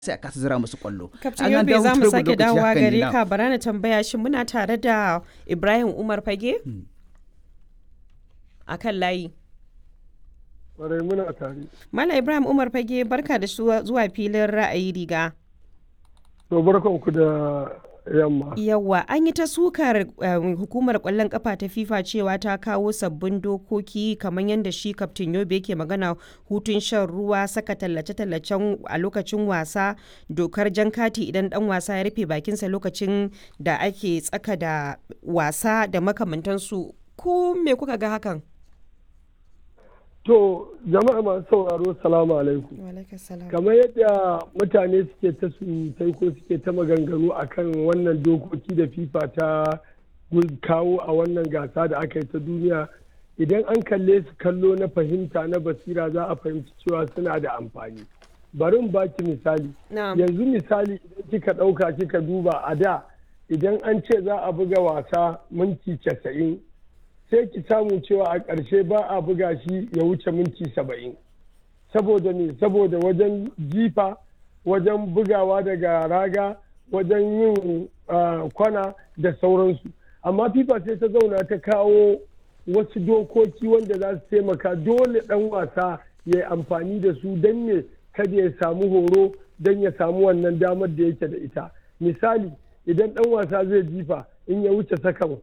sai a kasa zira musu kwallo Kaftin An Yobe dawo za mu turbo sake lokaci dawowa haka ne, gare na. ka bara na tambaya shi muna tare da Ibrahim Umar Fage a kan layi. Kwarai muna tare. Mala Ibrahim Umar Fage barka da zuwa zuwa filin ra'ayi riga. To barkanku da yamma. Yawwa an yi ta sukar um, hukumar kwallon kafa ta FIFA cewa ta kawo sabbin dokoki kamar yadda shi Kaftin Yobe yake magana hutun shan ruwa saka tallace-tallacen a lokacin wasa dokar jan kati idan dan wasa ya rufe bakinsa lokacin da ake tsaka da wasa da makamantansu ko me kuka ga hakan? To jama'a masu sauraro salamu alaikum. Kamar yadda mutane suke ta surutai ko suke ta maganganu akan wannan dokoki da FIFA ta gun- kawo a wannan gasa da aka yi ta duniya idan an kalle su kallo na fahimta na basira za a fahimci cewa suna da amfani. Bari in baki misali. Na'am. yanzu misali idan kika ɗauka kika duba a da idan an ce za a buga wasa minti casa'in sai ki samu cewa a ƙarshe ba a buga shi ya wuce minti saba'in saboda ne saboda wajen jifa wajen bugawa daga raga wajen yin ah, kwana da sauransu amma fifa sai ta zauna ta kawo wasu dokoki wanda za su taimaka dole ɗan wasa ya yi amfani da su don ne kada ya samu horo don ya samu wannan damar da yake da ita misali idan ɗan wasa zai jifa in ya wuce sakan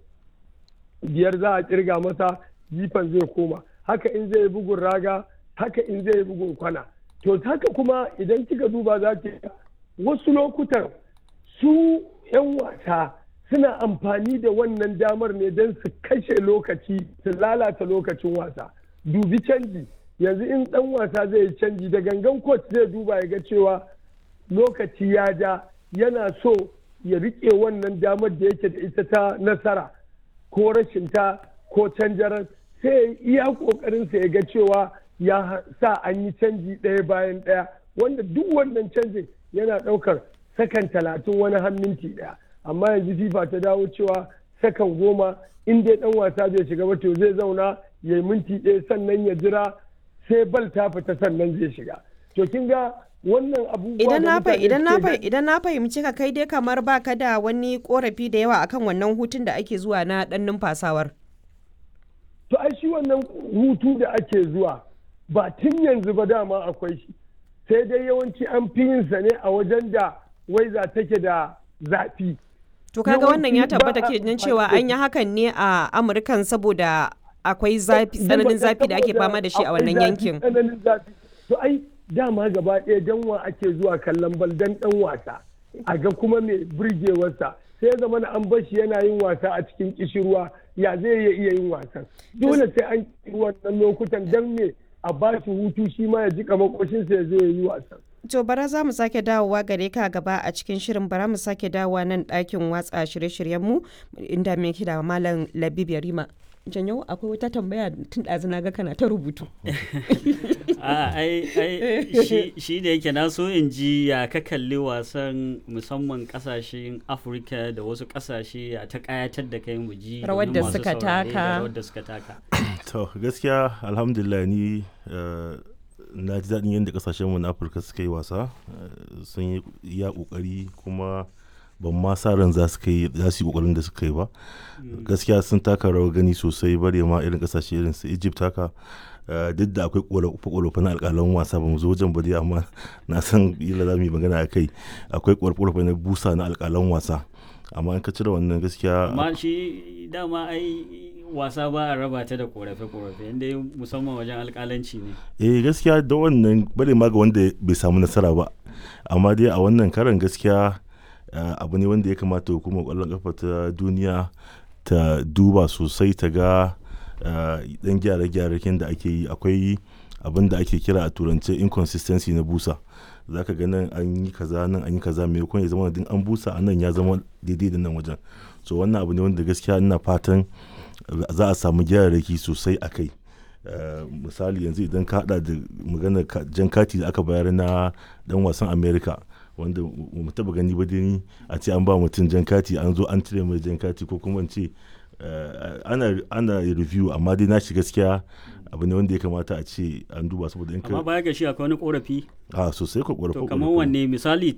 biyar za a kirga masa jifan zai koma haka in zai yi bugun raga haka in zai yi bugun kwana to haka kuma idan kika duba za ki ga wasu lokutan su 'yan wasa suna amfani da wannan damar ne don su kashe lokaci su lalata lokacin wasa dubi canji yanzu in dan wasa zai yi canji da gangan coach zai duba ya ga cewa lokaci ya ja yana so ya riƙe wannan damar da yake da ita ta nasara ko rashin ta ko canjarar sai ya yi iya kokarin sa ya ga cewa ya sa an yi canji ɗaya bayan ɗaya wanda duk wannan canjin yana ɗaukar sakan talatin wani har minti ɗaya amma yanzu fifa ta dawo cewa sakan goma in dai ɗan wasa bai shiga ba to zai zauna ya yi minti ɗaya sannan ya jira sai bal ta fita sannan zai shiga to kin ga wannan abubuwa Idan da na fa mutane idan na suke fa gani- idan na fahimci ka kai dai kamar baka da wani korafi da yawa akan wannan hutun da ake zuwa na dan numfasawar. to ai shi wannan hutu da ake zuwa ba tun yanzu ba dama akwai shi sai dai yawanci an fi yin sa ne a wajen da waiza take da zafi To kaga wannan ya Yawanci ba tabbata a ke nan amfani cewa da an yi hakan ne a Amurkan saboda akwai zafi tsananin zafi da ake fama da shi a Akwai wannan zafi, yankin. tsananin zafi to ai dama gaba ɗaya dan wa ake zuwa kallon bal dan dan wasa a ga kuma mai burgewarsa sai ya zama na an bar shi yana yin wasa a cikin kishirwa ya zai iya iya yin wasan dole sai an yi wannan lokutan dan me a ba shi hutu shi ma ya jika makoshinsa ya zo ya yi wasan To bara za mu sake dawowa gare ka gaba a cikin shirin bara mu sake dawowa nan ɗakin watsa shirye-shiryenmu inda me da Malam Labib Yarima. Janyo akwai wata tambaya tun ɗazu na ga kana ta rubutu. a ai ai shi, shi da yake na so in ji ya ka kalli wasan musamman kasashen afirka da wasu kasashe ya ta kayatar da kai mu ji Rawar domin da masu suka saurare da taka. rawar da suka taka to gaskiya alhamdulillah ni eh, na ji daɗin yadda ƙasashenmu na afirka suka yi wasa eh, sun yi iya ƙoƙari kuma ban ma sa ran za su kai za su yi ƙoƙarin da suka yi ba gaskiya sun taka rawar gani sosai bare ma irin ƙasashe irin su egypt haka eh, duk da akwai ƙorafe na alƙalan wasa ba mu zo wajen ba dai amma na san ila za mu yi magana a kai akwai ƙorafe na busa na alƙalan wasa amma in ka cire wannan gaskiya amma shi dama ai wasa ba a raba ta da korafe-korafe inda musamman wajen alkalanci ne eh gaskiya da wannan bare ma ga wanda bai samu nasara ba amma dai a wannan karan gaskiya eh, abu ne wanda ya kamata hukumar kwallon kafa ta duniya ta duba sosai ta ga eh, dan gyare-gyare da ake yi akwai abin da ake kira a turance inconsistency na busa za ka ga nan an yi kaza nan an yi kaza mai ya zama din an busa a nan ya zama daidai da nan wajen so wannan abu ne wanda gaskiya ina fatan za a samu gyararraki sosai a kai Uh, misali yanzu idan ka hada da maganar ka- jan kati da aka bayar na dan wasan america wanda mu taba gani ba dai a ce an ba mutum jan kati an zo an cire mai jan kati ko kuma in ce eh, ana ana review amma dai na shi gaskiya abu ne wanda ya kamata a ce an duba saboda in amma ka baya ga shi akwai wani korafi a sosai ka to ƙorafa kamar wanne misali